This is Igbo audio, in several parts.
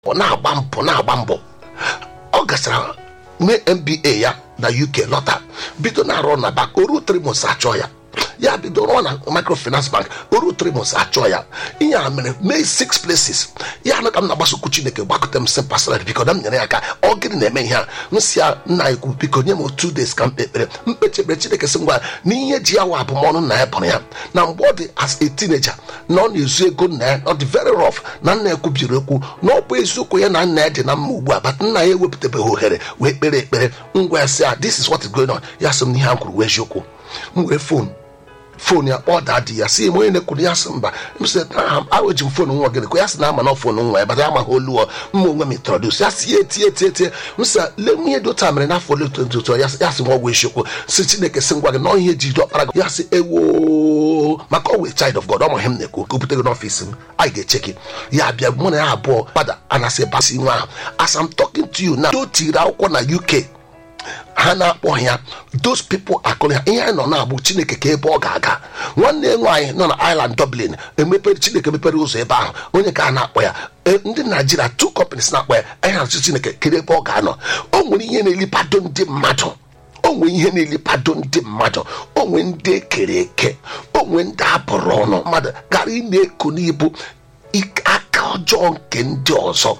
mbọ na-agba mbọ na-agba mbọ ọ gachara mee mba ya na uk lọta bido na-arụ na bank oru trimos achọ ya ya bido rụọ na microfinance bank oru trimos achọ ya ihe a mere mee six places ya na ka m na-agbasokwu chineke gbakọta m sị pasara biko na m nyere ya aka ọ gịnị na-eme ihe a m si ya nna ekwu biko nye m two days ka m kpe ekpere mkpechekpere chineke sị ngwa na ihe ji ya wa abụmọnụ nna ya bụrụ ya na mgbe ọ dị as a teenager na ọ na-ezu ego nna ya ọ dị very rough na nna ya kwubiri okwu na ọ bụ eziokwu ya na nna ya dị na mma ugbu a bat nna ya ewepụtabeghị ohere wee kpere ekpere ngwa ya sị ya this is what is going on ya sị m n'ihe a kwuru wee eziokwu m wee fon fon ya kpọọ daa di ya si m onye na-ekwuru ya sị mba m sị aweji m fon nwa gịnị kwa ya sị na ama na fon nwa ya bata amaghị olu ọ mma onwe m introdus ya si ya etie tie tie m sị le nwunye dị otu a mere n'afọ ole otu otu ya sị nwa ọgwụ isiokwu si chineke sị ngwa gị na ihe ji dị ọkpara gị ya sị ewo maka ọwụ child of god ọmụ ihe m na-ekwu ka o bute gị n'ọfịs m anyị ga-eche gị ya bịa mụ na ya abụọ gbada anasị basi nwa ahụ as I'm talking to you na o tiri akwụkwọ na uk ha na-akpọ ya those people akụrụ ya ihe anyị nọ na-agbụ chineke ka ebe ọ ga-aga nwanne nwaanyị nọ na island dublin emepere chineke mepere ụzọ ebe ahụ onye ka a na-akpọ ya ndị naijiria two companies na-akpọ ya anyị na-achụ chineke kedu ebe ọ ga-anọ o nwere ihe na-elipado ndị mmadụ o nwere ihe na-elipado ndị mmadụ o nwere ndị ekere eke o nwere ndị abụrụ ọnụ mmadụ gara ị na-eko n'ibu aka ọjọọ nke ndị ọzọ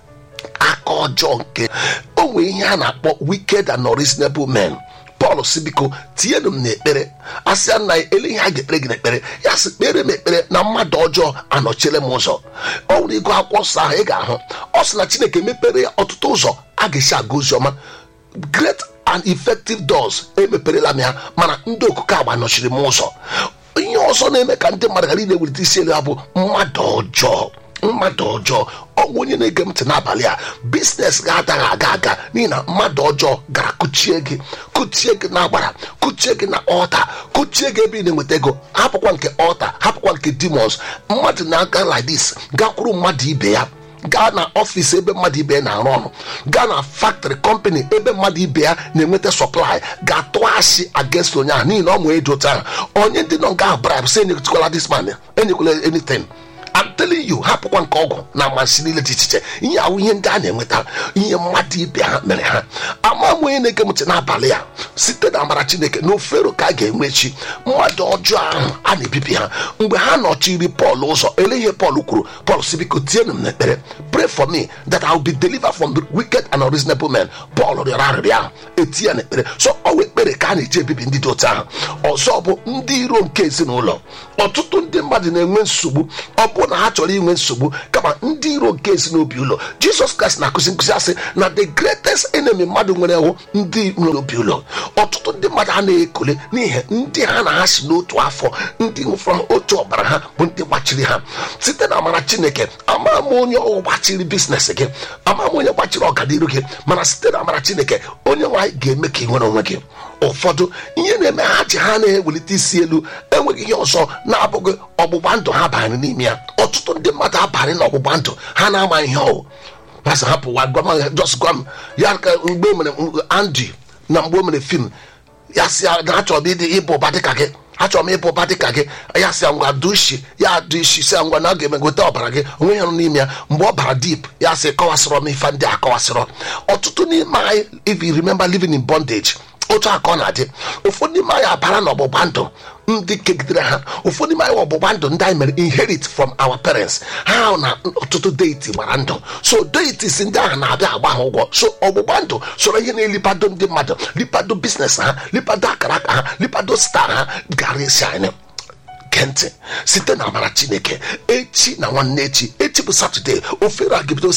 aka ọjọọ nke o nwere ihe a na-akpọ wicked and unreasonable men pọl si biko tinyenu m n'ekpere asịa nna ya ele ihe a ga-ekpere gị n'ekpere ya sị kpere m ekpere na mmadụ ọjọọ anọchiere m ụzọ ọ nwere ego akwụkwọ nsọ ahụ ị ga-ahụ ọ sị na chineke mepere ya ọtụtụ ụzọ a ga-esi aga ozi ọma great and effective doors emeperela m ya mana ndị okuko agba nọchiri m ụzọ ihe ọzọ na-eme ka ndị mmadụ ghara ị na-ewelite isi elu ha bụ mmadụ ọjọọ mmadụ ọjọọ ọnwụ onye na-ege ntị n'abalị a biznes ga-adaghị aga aga n'ihi na mmadụ ọjọọ gara kụchie gị kụchie gị n'agbara kụchie gị na ọta kụchie gị ebe ị na-enweta ego hapụkwa nke ọta hapụkwa nke demons mmadụ na-aga like this gakwuru mmadụ ibe ya gaa na ọfịs ebe mmadụ ibe ya na-arụ ọrụ gaa na factory company ebe mmadụ ibe ya na-enweta supply ga-atụ asị against onye ahụ n'ihi na ọ mụ eji otu ahụ onye ndị nọ nga ahụ bribe sị enyekwala this man enyekwala anything I'm telling you hapụkwa nke ọgwụ na amasị niile dị iche iche ihe ahụ ihe ndị a na-enweta ihe mmadụ ibe ha mere ha ama m onye na-ege m ntị n'abalị a site na amara chineke na ofero ka a ga-enwe echi mmadụ ọjọọ ahụ a na-ebibi ha mgbe ha nọchiri pọl ụzọ ele ihe pọl kwuru pọl si biko tienụ m n'ekpere pray for me that I will be delivered from the wicked and unreasonable men pọl rịọrọ arịrịọ ahụ eti ya n'ekpere so ọ wee ekpere ka a na-eji ebibi ndị dị otu ahụ ọzọ bụ ndị iro nke ezinụlọ ọtụtụ ndị mmadụ na-enwe nsogbu ọ bụ na ha chọrọ inwe nsogbu kama ndị iro nke ezinobi ụlọ jizọs kraịst na-akụzi nkụzi asị na the greatest enemy mmadụ nwere hụ ndị nwere obi ụlọ ọtụtụ ndị mmadụ a na-ekole n'ihi ndị ha na ha si n'otu afọ ndị nwefọrọ otu ọbara ha bụ ndị gbachiri ha site na amara chineke ama m onye ọ gbachiri biznes gị ama m onye gbachiri ọganiru gị mana site na amara chineke onye nwaanyị ga-eme ka ị nwere onwe gị ụfọdụ ihe na-eme ha ji ha na-ewelite isi elu enweghị ihe ọzọ na-abụghị ọgbụgba ndụ ha banyere n'ime ya ọtụtụ ndị mmadụ abalị na ọgbụgba ndụ ha na-ama ihe ọwụ masị hapụwa gwa m just gwa m ya ka mgbe o mere Andy na mgbe o mere fim ya si ya na achọrọ m ịdị ịbụ ụba dịka gị achọrọ m ịbụ ụba dịka gị ya si ya ngwa dụ isi ya dụ isi si ya ngwa na a ga-eme gote ọbara gị onwe ya nọ n'ime ya mgbe ọ bara dip ya sị kọwasịrọ m ife ndị a kọwasịrọ ọtụtụ n'ime anyị if you remember living in bondage otu aka ọ na-adị ụfọdụ n'ime anyị abara n'ọgbụgba ndụ ndị kegidere ha ụfọdụ n'ime anyị ọgbụgba ndụ ndị anyị mere inherit from our parents ha na ọtụtụ deiti gbara ndụ so deities ndị ahụ na-abịa agba ha ụgwọ so ọgbụgba ndụ soro ihe na-elipado ndị mmadụ lipado biznes ha lipado akara aka ha lipado star ha gara esi anyị gee ntị site na amara chineke echi na nwanne echi echi bụ satọde ofere a ga-ebido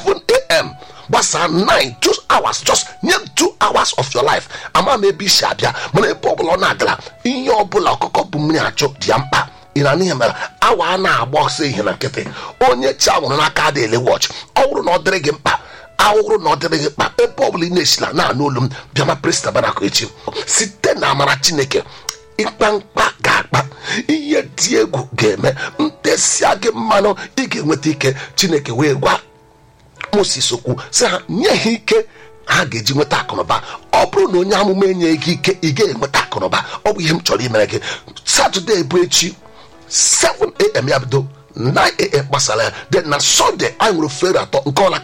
7am gbasaa 9 2 hours just nye 2 hours of your life ama m ebe isi abịa mana ebe ọbụla ọ na-agala ihe ọbụla ọkụkọ bụ mmiri achụ dị ya mkpa ị na n'ihe mere awa a na-agba ọsọ ihe na nkịtị onye chi anwụrụ n'aka adị ele wọch ọ bụrụ na ọ dịrị gị mkpa awụrụ na ọ dịrị gị mkpa ebe ọbụla ị na-esila na-anụ olu m bịama presta barakụ echi site na amara chineke ịkpa mkpa ga-akpa ihe dị egwu ga-eme ntesịa gị mmanụ ị ga-enweta ike chineke wee gwa moses okwu sị ha nye ha ike ha ga-eji nweta akụnụba ọ bụrụ na onye amụma enyeghị gị ike ị ga-enweta akụnụba ọ bụ ihe m chọrọ imere gị satọde bụ echi 7am ya bido 9am gbasara ya den na sọnde anyị nwere fere atọ nke ọla ka